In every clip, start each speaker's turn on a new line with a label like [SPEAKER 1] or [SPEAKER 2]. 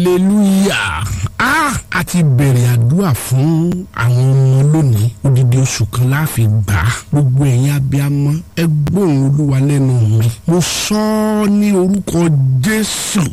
[SPEAKER 1] hallelujah ah a ti bẹ̀rẹ̀ àdúrà fún àwọn ọmọ lónìí odidi oṣù kan láàfin gbà á gbogbo ẹ̀yin abiyamọ ẹ gbóhùn olúwa lẹ́nu mi mo sọ ọ́ ní orúkọ jésù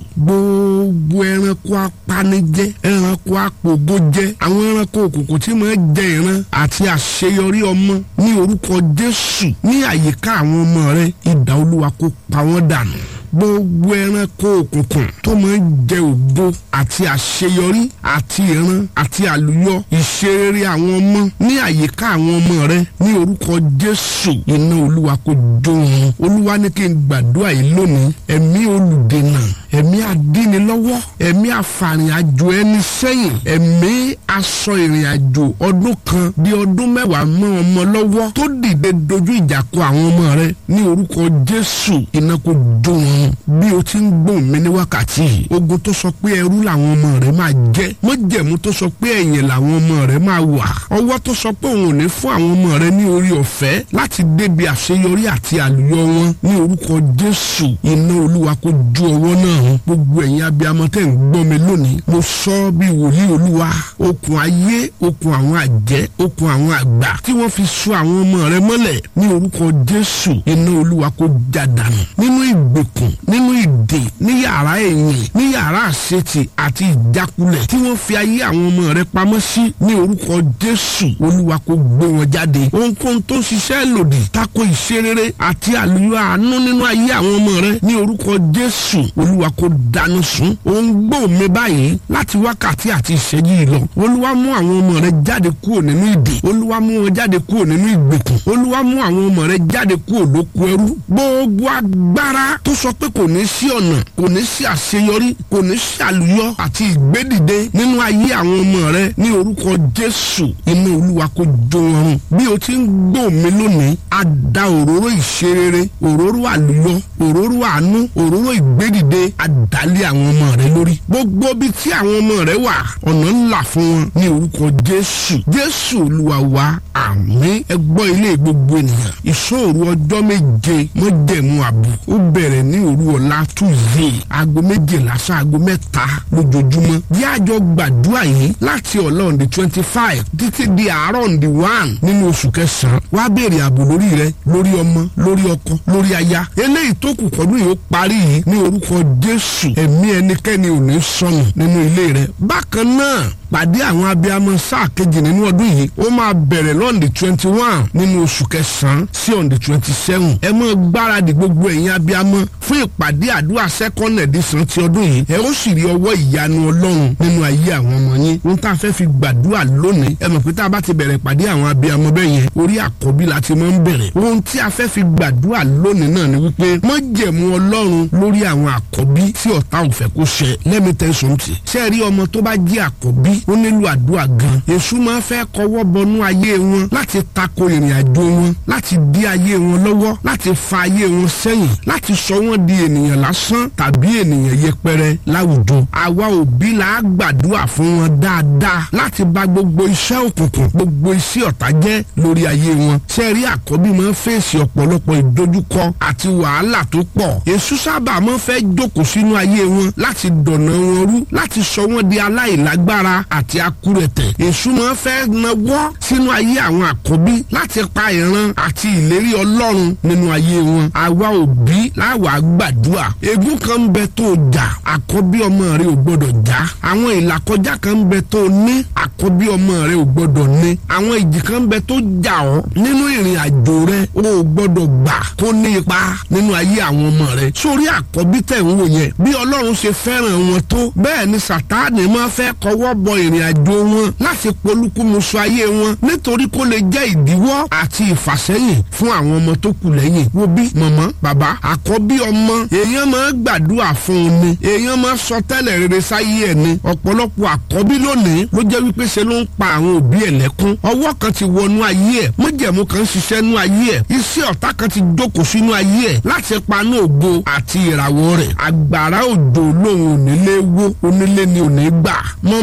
[SPEAKER 1] gbogbo ẹranko apanijẹ ẹranko apògojẹ àwọn ẹranko òkùnkùn tí máa jẹ ìran àti àṣeyọrí ọmọ ní orúkọ jésù ní àyíká àwọn ọmọ rẹ idà olúwa kó pa wọ́n dànù gbogbo ẹranko òkùnkùn tó máa ń jẹ ògo àti àṣeyọrí àti ìran àti àlùyọ ìṣerere àwọn ọmọ ní àyíká àwọn ọmọ rẹ ní orúkọ jésù iná olúwa kò jó wọn olúwa ní kí n gbàdúrà yìí lónìí ẹ̀mí olùdènà ẹ̀mí adínilọ́wọ́ ẹ̀mí àfàrìn àjò ẹni sẹ́yìn ẹ̀mí aṣọ ìrìn àjò ọdún kan di ọdún mẹ́wàá mọ́ ọmọ lọ́wọ́ tó dìde dojú ìjà kọ àwọn ọmọ rẹ ní orúkọ jésù iná kò jó wọn bí o ti ń gbóhùn mi ní wákàtí yìí ogun tó sọ pé ẹrú làwọn ọmọ rẹ máa jẹ mọ́jẹ̀mú tó sọ pé ẹ̀yìn làwọn ọmọ rẹ máa wà ọwọ́ tó sọ pé òun ò ní fún àwọn ọmọ rẹ ní orí ọ̀fẹ́ láti débi àṣeyọrí àti àlùyọ wọn ní orúkọ jésù iná olúwa kò ju ọwọ́ náà hàn gbogbo ẹ̀yin abiyamọ tẹ̀ ń gbọ́ mi lónìí mo sọ bí wòlíì olúwa okùn ayé okùn àwọn àjẹ́ okùn àwọn àgbà tí wọ́n fi so àwọn ọmọ rẹ mọ́lẹ̀ ní orúkọ jésù iná olúwa kò já dànù nínú ìgbèkùn nínú ìdè ní yàrá ẹ̀yìn ní yàrá àṣetì àti ìjákulẹ̀ tí wọ́n fi ayé àwọn ọmọ rẹ pamọ́ sí ní orúkọ jésù olúwa kò gbé wọn jáde ohunkóhun tó ń ṣiṣẹ́ lòdì tako ìṣerere àti àlùyọ àánú nínú ayé àwọn ọmọ rẹ ní orúkọ jésù olúwa kò dáná sun òun gbọ́ mi báyìí láti wákàtí àti ìṣẹ́jú yìí lọ olúwa mú àwọn ọmọ rẹ jáde kúrò nínú ìdè olúwa mú wọn jáde kúrò nínú ìgbèkùn olúwa mú àwọn ọmọ rẹ jáde kúrò lóko ẹrú gbogbo agbára tó sọ pé kò ní sí ọ̀nà kò ní sí àṣeyọrí kò ní sí àlùyọ àti ìgbédìde nínú ayé àwọn ọmọ rẹ ní orúkọ jésù inú olúwa kò jó wọn run bí o ti ń gbọ́ mi lónìí a da òróró ìṣerere òróró àlùyọ òróró àánú òróró ìgbédìde àdálé àwọn ọmọ rẹ lórí gbogbo bí tí àwọn ọmọ rẹ wà ọ̀nà ńlá fún wọn ní orúkọ jésù jésù olúwa wa àmín ẹ gbọ́ ilé gbogbo ènìyàn ìṣòro ọjọ́ méje mọ́jẹ̀mú àbò ó bẹ̀rẹ̀ ní òru ọ̀la tuesday aago méjìlá sí aago mẹ́ta lójoojúmọ́ bí àjọ gbàdúrà yìí láti ọ̀la on the twenty five títí di àárọ̀ on the one nínú oṣù kẹsàn-án wá béèrè ààbò lórí rẹ lórí ọmọ lórí ọkọ lórí aya eléyìí tó kù kọ́dún yìí ó parí yìí ní orúkọ jésù ẹ̀mí ẹnikẹ́ni ò ní sọnù nínú ilé rẹ bákan náà pàdé àwọn abiyamọ sáà kejì nínú ọdún yìí ó máa bẹ̀rẹ̀ lọ́ndì twenty one nínú oṣù kẹsàn-án sí ọ̀ndì twenty seven ẹ mọ́ gbáradì gbogbo ẹ̀yin abiyamọ fún ìpàdé àdúrà second edition ti ọdún yìí ẹ ó sì rí ọwọ́ ìyanu ọlọ́run nínú ayé àwọn ọmọ yín ohun tá a fẹ́ fi gbàdúrà lónìí ẹ mọ̀ pé tá a bá ti bẹ̀rẹ̀ ìpàdé àwọn abiyamọ bẹ́ẹ̀ yẹn orí àkọ́bí la ti máa ń bẹ̀rẹ̀ ohun tí a fẹ́ fi gbàdúrà lónìí náà ni wípé májẹ̀mú ọlọ́run lórí àwọn àkọ́bí tí ọ̀tá ò fẹ́ kó ṣẹ lẹ́mi tẹ̀sán tì ṣẹ́ẹ̀rí ọmọ tó bá jẹ́ àkọ́bí ó nílò àdúrà gan èṣù máa fẹ́ kọwọ́ bọnú ayé wọn láti tako ìrìn àjò wọn láti dí ayé wọn lọ́wọ́ láti fa ayé wọn sẹ́yìn láti sọ wọ́n di ènìyàn lásán tàbí ènìyàn yẹpẹrẹ láwùjọ àwa òbí là á gbàdúrà fún wọn dáadáa láti bà gbogbo iṣẹ́ òkùnkùn gbogbo iṣẹ́ ọ̀tá jẹ́ lórí ayé wọn sẹ́ẹ̀rí àkọ́bí máa ń fèsì ọ̀pọ̀lọpọ̀ ìdojúkọ àti wàhálà tó pọ̀ èṣù sábà máa ń fẹ́ jókòó sínú ayé wọn láti dọ̀nà wọn rú láti sọ wọ́n di aláìlágbára àti akúrẹ̀tẹ̀ èṣù máa fẹ́ nawọ́ sínú ayé àwọn àkọ́bí láti pa ìran àti ìlérí ọlọ́run nínú ayé wọn àwa òbí láwa gbàdúrà ègún kan ń bẹ tó jà àkọ́bí ọmọ rẹ ò gbọ́dọ̀ já àwọn ìlàkọjá kan ń bẹ tó ní àkọ́bí ọmọ rẹ ò gbọ́dọ̀ ní àwọn ìjì kan ń bẹ tó jà ọ́ nínú ìrìn àjò rẹ o ò gbọ́dọ̀ gbà kó ní ipa nínú ayé àwọn ọmọ rẹ sórí àkọ́bí tẹ̀ ń wò yẹn bí ọlọ́run ṣe fẹ́ràn wọn tó bẹ́ẹ̀ ni sàtáàni máa fẹ́ kọwọ́ bọ ìrìn àjò wọn láti polúkúmuṣu ayé wọn nítorí kó lè jẹ́ ìdíwọ́ àti ìfàsẹ́yìn fún àwọn ọmọ tó kù lẹ́yìn wo bí mọ̀mọ́ bàbá àkọ́bí ọmọ èèyàn máa gbàdúrà fún un ni èèyàn máa sọ tẹ́lẹ̀ rere sáyé ẹ̀ ni ọ̀pọ̀lọpọ̀ àkọ́bí lónìí ló jẹ́ wípé ṣe ló ń pa àwọn òbí ẹ̀ lẹ́kún ọwọ́ kan ti wọnú ayé ẹ̀ mọ́jẹ̀mú kan ṣiṣẹ́ nú ayé ẹ̀ iṣẹ́ ọ̀tá kan ti jókòó sínú ayé ẹ̀ láti paná ògo àti ìràwọ̀ rẹ̀ àgbàrá òjò lòun ò nílé wó onílé ni ò ní gbà mọ̀mọ́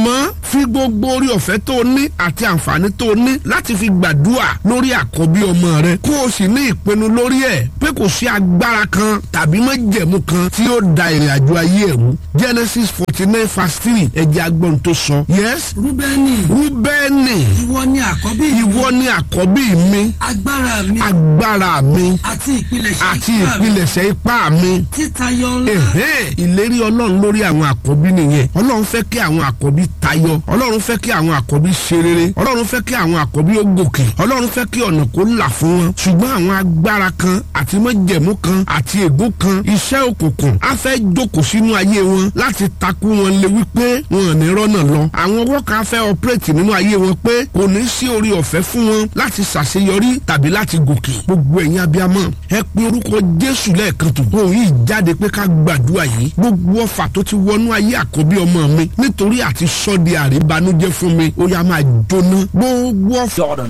[SPEAKER 1] fi gbogbo orí ọ̀fẹ́ tó o ní àti àǹfààní tó o ní láti fi gbàdúrà lórí àkọ́bí ọmọ rẹ kó o sì ní ìpinnu lórí ẹ̀ pé kò sí agbára kan tàbí májẹ̀mú kan tí yóò da ìrìn àjò ayé ẹ̀ rú Genesis forty nine verse three ẹ̀jẹ̀ agbọ́n tó sọ. yes
[SPEAKER 2] rúbẹ́nì
[SPEAKER 1] rúbẹ́nì
[SPEAKER 2] ìwọ ni àkọ́bí
[SPEAKER 1] ìwọ ni àkọ́bí mi
[SPEAKER 2] agbára mi
[SPEAKER 1] agbára mi
[SPEAKER 2] àti ìpilẹ̀ṣẹ̀
[SPEAKER 1] àti
[SPEAKER 2] ipá mi
[SPEAKER 1] ìpilẹ̀ṣẹ̀ ipá mi
[SPEAKER 2] títayọ ńlá
[SPEAKER 1] ẹ̀hẹ́n ìlérí ọlọ́run lórí àwọn àkọ́bí nìyẹn ọlọ́run fẹ́ kí àwọn àkọ́bí tayọ ọlọ́run fẹ́ kí àwọn àkọ́bí ṣe rere ọlọ́run fẹ́ kí àwọn àkọ́bí ó gòkè ọlọ́run fẹ́ kí ọ̀nà kó là fún wọn ṣùgbọ́n àwọn agbára kan àti májẹ̀mú kan àti ègún kan iṣẹ́ òkùnkùn á fẹ́ jókòó sínú ayé wọn láti takú wọn lé wípé wọn ò ní rọ́nà lọ àwọn ọwọ́ kan á fẹ́ ọpẹ́rẹ́tì nínú ayé wọn pé kò ní sí orí ọ̀fẹ́ fún wọn láti ṣàṣeyọrí tàbí láti gòkè gbogbo ẹ̀yin abiyamọ ẹ pe orúkọ jésù lẹ́ẹ̀kan tó òun yìí jáde pé ká gbàdúrà yìí gbogbo ọfà tó ti wọnú ayé àkọ́bí ọmọ mi nítorí àti sọ́ọ̀dì àríbanújẹ́ fún mi ó yá máa jóná gbogbo ọfà
[SPEAKER 3] Jordan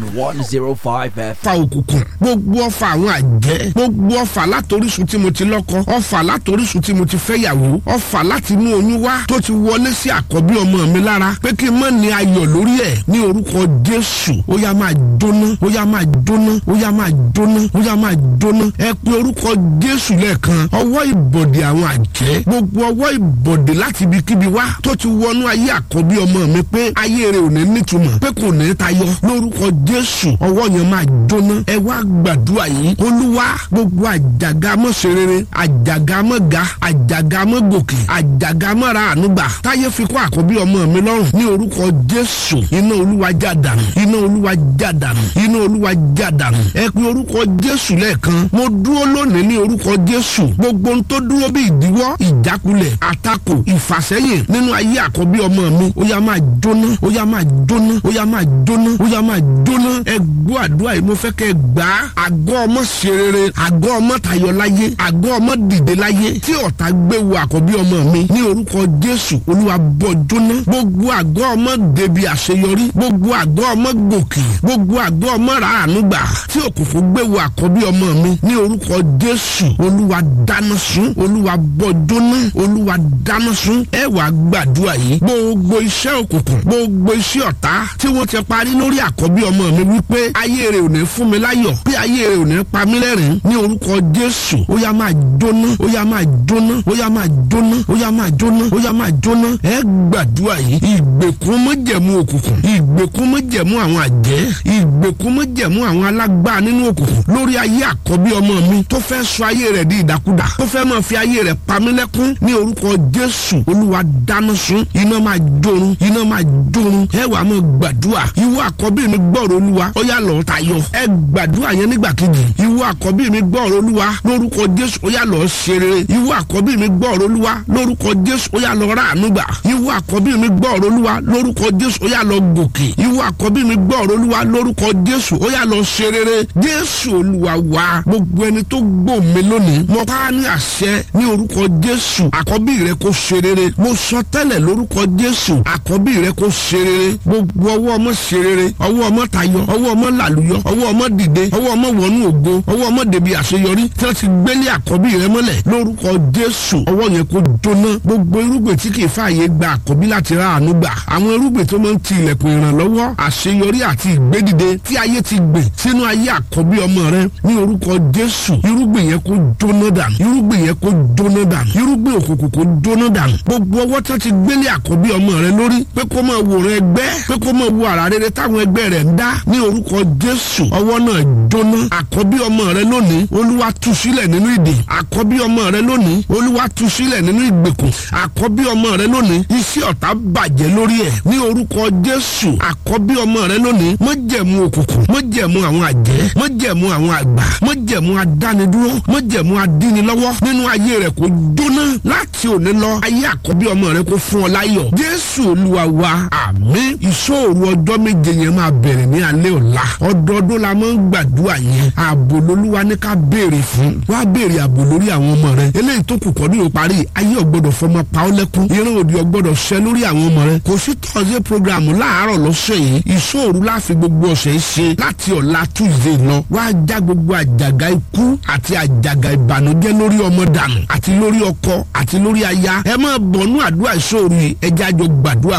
[SPEAKER 3] 105 FM.
[SPEAKER 1] ọfà òkùnkùn gbogbo ọfà àwọn àjẹ́ gbogbo ọfà látorísun tí mo ti lọ́kọ ọfà látorísun tí mo ti fẹ́yàwó ọfà láti inú oyún wá tó ti wọlé sí àkọ́bí ọmọ mi lára pé kí n má ní ayọ̀ lórí ẹ̀ ní orúkọ jésù ó yá máa jóná ó yá máa jóná ó yá máa jóná ó yá máa jóná ẹ pé orúkọ jésù lẹ́ẹ̀kan ọwọ́ ìbọ̀dẹ̀ àwọn àjẹ́ gbogbo ọwọ́ ìbọ̀dẹ̀ láti ibikíbi wá tó ti wọnú ayé àkọ́bí ọmọ mi pé ayé rẹ̀ ò ní nítumọ̀ pé kò ní tayọ lórúkọ jésù ọwọ́ yẹn máa jóná ẹ wá gbàdúrà yìí olúwa gbogbo àjàgà mọ́ serere àjàgà mọ́ ga àjàgà mọ́ gòkè àjàgà mọ́ ra ànúgbà táyé fi kó àkọ́bí ọmọ mi lọ́rùn ní orúkọ jésù iná olúwa já dànù iná olúwa já dànù iná olúwa já dànù ẹ pe orúkọ jésù lẹ́ẹ̀kan mo dúró lónìí ní orúkọ jésù gbogbo ohun tó dúró bí ìdíwọ́ ìjákulẹ̀ àtakò ìfàsẹ́yìn nínú ayé àkọ́bí ọmọ mi ó yá máa jóná ó yá máa jóná ó yá máa jóná ó yá máa jóná ẹ gbọ́ àdúrà yìí mo fẹ́ kẹ́ ẹ gbà á àgọ́ ọmọ ṣe rere àgọ́ ọmọ tayọ láyé àgọ́ ọmọ dìde láyé tí ọ̀tá gbé wo àkọ́bí ọmọ mi ní orúkọ jésù olúwa bọ́ jóná gbogbo àgọ́ ọmọ débi àṣeyọrí gbogbo àgọ́ ọmọ gòkè gbogbo àgọ́ ọmọ ràánú gbà tí òkùnkùn gbé wo àkọ́bí ọmọ mi ní orúkọ jésù olúwa dáná sun olúwa bọ́ jóná olúwa dáná sun ẹ wàá gbàdúrà yìí gbogbo iṣẹ́ òkùnkùn gbogbo iṣẹ́ ọ̀tá tí wọ́n ti parí lórí àkọ́bí ọmọ mi wípé ayé rẹ̀ ò ní fún mi láyọ̀ pé ayé rẹ̀ ò ní pa mí lẹ́rìn ní orúkọ jésù ó yá máa jóná ó yá máa jóná ó yá máa jóná ó yá máa jóná ó yá máa jóná ẹ gbàdúrà yìí ìgbèkùn mọ́jẹ̀mú òkùnkùn ìgbèkùn mọ́jẹ̀mú àwọn àjẹ́ ìgbèkùn mọ́jẹ̀mú àwọn alágbára nínú òkùnkùn lórí ayé àkọ́bí ọmọ mi tó fẹ́ sọ ayé rẹ̀ di ìdàkudà tó fẹ́ máa fi ayé rẹ̀ pa mí lẹ́kún ní orúkọ jésù olúwa dáná sun iná máa jórun iná máa jórun ẹ wàá máa gbàdúrà ìwọ àkọ́bí mi gbọ́rọ̀ olúwa ó yá lọ́ọ́ tayọ ẹ gbàdúrà yẹn nígbà kejì ìwọ àkọ́bí mi gbọ́rọ̀ olúwa lórúkọ jésù ó yá lọ́ọ́ ṣe rere ìwọ àkọ́bí mi gbọ́rọ̀ olúwa lórúkọ jésù ó yá lọ́ọ́ ráàánú gbà ìwọ àkọ́bí mi gbọ́rọ̀ olúwa lórúkọ jésù ó yá lọ́ọ́ gòkè ìwọ àkọ́bí mi gbọ́rọ̀ olúwa lórúkọ jésù ó yá lọ́ọ́ ṣe rere jésù olúwa wa gbogbo ẹni tó gbọ́ mi lónìí mo pa á ní àṣẹ ní orúkọ jésù àkọ́bí rẹ kó ṣe rere mo sọ tẹ́lẹ̀ lórúkọ jésù àkọ́bí rẹ kó ṣe rere gbogbo ọwọ́ ọmọ ṣe rere ọwọ́ ọmọ tayọ ọwọ́ ọmọ làlùyọ ọwọ́ ọmọ dìde ọwọ́ ọmọ wọnú ògo ọwọ́ ọmọ débi àṣeyọrí tí wọ́n ti gbélé àkọ́bí rẹ mọ́lẹ̀ lórúkọ jésù ọwọ́ yẹn kó jóná gbogbo irúgbìn tí kìí fààyè gba àkọ́bí láti ra àánú gbà àwọn irúgbìn tó máa ń ti ilẹ̀kùn ìrànlọ́wọ́ àṣeyọrí àti ìgbédìde tí ayé ti gbìn sínú ayé àkọ́bí ọmọ rẹ ní orúkọ jésù irúgbìn yẹn kó jóná dànù irúgbìn yẹn kó jóná dànù irúgbìn òkùnkùn kó jóná dànù gbogbo ọwọ́ tí wọ́n ti gbélé àkọ́bí ọmọ rẹ lórí pé kó máa wòran ẹgbẹ́ pé kó máa wo àrà rere táwọn ẹgbẹ́ rẹ̀ ń dá ní orúkọ jésù ọwọ́ náà jóná àkọ́bí ọmọ rẹ lónìí olúwa tú sílẹ̀ nínú ìdè àkọ́bí ọmọ rẹ lónìí olúwa tú sílẹ̀ nínú ìgbèkùn àkọ́bí ọmọ rẹ lónìí iṣẹ́ ọ̀tá bàjẹ́ lórí ẹ̀ ní orúkọ jésù àkọ́bí ọmọ rẹ lónìí mọ́jẹ̀mú òkùnkùn mọ́jẹ̀mú àwọn àjẹ́ mọ́jẹ̀mú àwọn àgbà mọ́jẹ̀mú adánidúró mọ́jẹ̀mú adínilọ́wọ́ nínú ayé rẹ̀ kó jóná láti òní lọ ayé àkọ́bí ọmọ rẹ kó fún ọ láyọ̀ jésù olúwa wa àmín ìṣòro ọjọ́ méje yẹn máa bẹ̀rẹ̀ ní alẹ́ ọ̀la ọdọọdún la máa ń gbàdúrà yẹn ààbò lolúwa ní ká béèrè fún wá béèrè ààbò lórí àwọn ọmọ rẹ eléyìí tó kù kọ́ ní òparí ayé ọ̀gbọ́dọ̀ fọmọ pa ọ́ lẹ́kún ìran òdì ọ̀gbọ́dọ̀ ṣẹ lórí àwọn ọmọ rẹ kò sí tọ́sí programu láàárọ̀ lọ́sẹ̀ yìí ìṣòro láfi gbogbo ọ̀sẹ̀ ṣe láti ọ̀la tuesday lọ wá já gbogbo àjàgà ikú àti àjàgà ìbànújẹ́ lórí ọmọ dànù àti lórí ọkọ àti lórí aya ẹ máa bọ̀nú àdúrà ìṣòro yìí ẹ jájọ gbàdúrà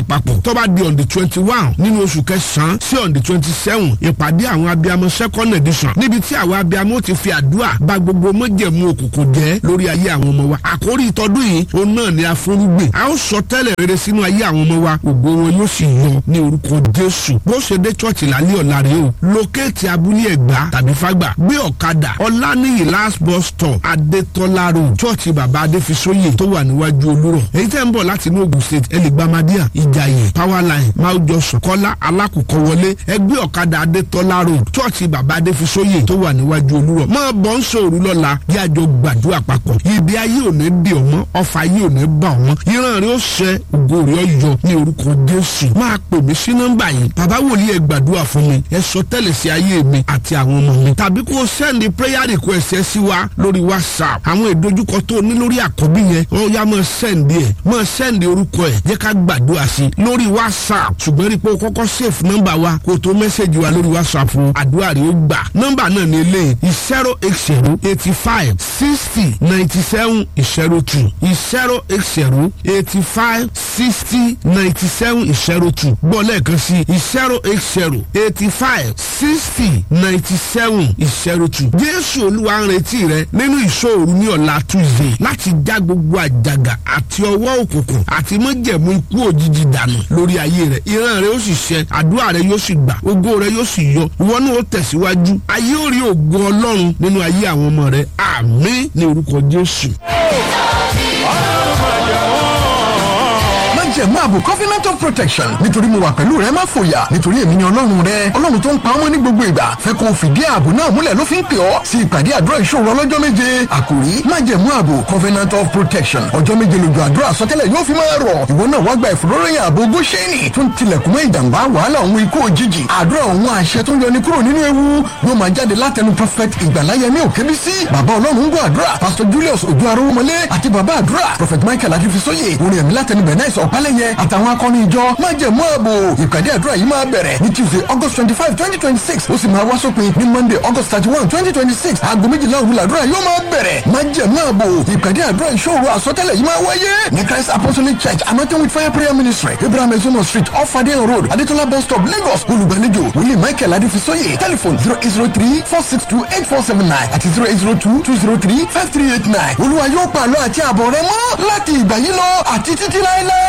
[SPEAKER 1] papọ̀ tó bá di on the twenty one nínú oṣù kẹsàn-án sí on the twenty seven ìpàdé àwọn abiyamọ second edition níbi tí àwọn abiyamọ ti fi àdúrà bá gbogbo mọ́jẹ̀mú òkùnkùn jẹ́ lórí ayé àwọn ọmọ wa àkórí ìtọ́dún yìí òun náà ni afúrúgbìn a ó sọ tẹ́lẹ̀ rere sínú ayé àwọn ọmọ wa ògo wọn yóò sì yọ ní orúkọ jésù bó ṣe dé chọ́ọ̀chì lálẹ́ ọ̀la rèé o lókèétì abúlé ẹ̀gbá tàbí fágbà gbé ọ̀kadà ọ̀lànìyí last bus stop adétọ́lá road chọ́ọ̀chì bàbá adéfisóyè tó wà níwájú olúrọ̀ èyí tẹ́ ń bọ̀ láti inú ogun state ẹlẹ́gbàmádìà ìjàyè powerline máwùjọ sọ̀kọ́lá alákòókò wọlé ẹgbẹ́ ọ̀kadà adétọ́lá road chọ́ọ̀chì bàbá adéfisóyè tó wà níwájú olúrọ̀ máa bọ̀ ń sòrú lọ́la yá àjọ gbàdúrà papọ̀ ibi ayé ò ní di ọmọ ọfà ayé ò ní bà ọmọ ìran rẹ ó ṣẹ ògo rẹ ó yọ ní orúkọ jésù máa pè mí sí nọ́mbà yìí bàbá wòlíì ẹ gbàdúrà fún mi ẹ sọ tẹ́lẹ̀ sí ayé mi àti àwọn ọmọ mi tàbí kó o sẹ́ndì prayer request ẹ sí wa lórí whatsapp àwọn ìdojúkọ tó o ní lórí àkọ́bí yẹn ó yá máa sẹ́ndì ẹ̀ máa sẹ́ndì orúkọ ẹ̀ jẹ́ ká gbàdúrà sí i lórí whatsapp ṣùgbọ́n rí i pé o kọ́kọ́ save nọ́mbà wa kó o tó mẹ́sẹ̀gì wa lórí whatsapp o àdúrà rẹ ó gbà nọ́mbà náà ní eléyìí zero eight zero eighty five sixty ninety seven zero two zero eight zero eighty five sixty ninety seven zero two gbọ́ lẹ́ẹ̀kan sí zero eight zero eighty five sixty ninety seven zero two jésù olúwa ń retí rẹ nínú ìṣòro ní ọ̀la tuesday láti já gbogbo àjàgà àti ọwọ́ òkùnkùn àti mọ́jẹ̀mú ikú òjijì dànù lórí ayé rẹ ìran rẹ yóò sì ṣẹ àdúrà rẹ yóò sì gbà ògo rẹ yóò sì yọ ìwọ náà ó tẹ̀síwájú ayé ò rí ògo ọlọ́run nínú ayé àwọn ọmọ rẹ àmín ní orúkọ jésù.
[SPEAKER 4] májẹ̀mú ààbò covenant of protection nítorí mo wà pẹ̀lú rẹ má fòyà nítorí èmi ni ọlọ́run rẹ ọlọ́run tó ń pa ọmọ ní gbogbo ìgbà fẹ́ kó o fìdí ààbò náà múlẹ̀ ló fi ń pè ọ́ sí ìpàdé àdúrà ìṣòro ọlọ́jọ́ méje àkòrí májẹ̀mú ààbò covenant of protection ọjọ́ méje lójú àdúrà sọtẹ́lẹ̀ yóò fi máa rọ̀ ìwọ náà wá gba ìfòróròyìn ààbò góṣẹ́nì tó ń tilẹ̀kùn mọ́ ìjàmbá wàhálà òun ikú òjijì àdúrà òun àṣẹ tó ń yọni kúrò nínú ewu yóò máa jáde látẹnu prophet ìgbàláyẹmí òkèbísí bàbá ọlọ́run ń gbọ́ àdúrà pastor julius ojú arówómọlé àti bàbá àdúrà prophet michael adifisóye orin ẹ̀mí látẹnu bẹ̀nẹ́sì ọ̀pálẹ̀yẹ àtàwọn akọni ìjọ májẹ̀mú ààbò ìpàdé àdúrà yìí máa bẹ̀rẹ̀ ní tuesday august twenty five twenty twenty six ó sì máa wá sópin ní monday august thirty one twenty twenty six aago méjìlá òwúlọ̀ àdúrà yóò máa bẹ̀rẹ̀ májẹ̀mú ààbò ìpàdé àdúrà ìṣòro àsọtẹ́lẹ̀ yìí máa wáyé ní christ apostolic church anointing with fire prayer ministry abraham ezomo street off adeyan road adetola bus stop lagos olùgbàlejò wòlíì michael adifisóye telephone zero eight zero three four six two eight four seven nine àti zero eight zero two two zero three five three eight nine olúwa yóò pàlọ́ àti àbọ̀ rẹ mọ́ láti ìgbà yìí lọ àti títí láéláé.